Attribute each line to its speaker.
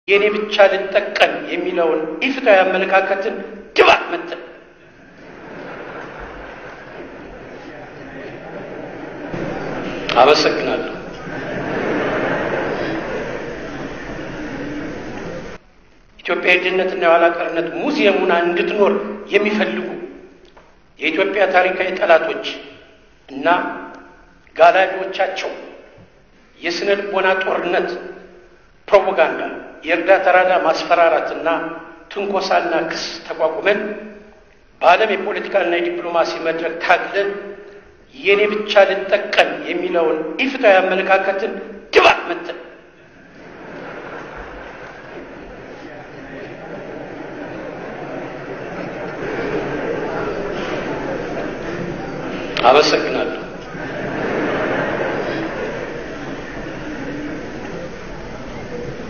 Speaker 1: የእኔ ብቻ ልጠቀም የሚለውን ኢፍትሐዊ አመለካከትን ድባቅ መተን አመሰግናለሁ። ኢትዮጵያ የድህነትና የኋላ ቀርነት ሙዚየሙን እንድትኖር የሚፈልጉ የኢትዮጵያ ታሪካዊ ጠላቶች እና ጋላቢዎቻቸው የስነ ልቦና ጦርነት፣ ፕሮፓጋንዳ፣ የእርዳታ ራዳ ማስፈራራትና ትንኮሳና ክስ ተቋቁመን በዓለም የፖለቲካና የዲፕሎማሲ መድረክ ታግለን የእኔ ብቻ ልጠቀም የሚለውን ኢፍትሐዊ አመለካከትን ድባቅ መተን አመሰግናለሁ።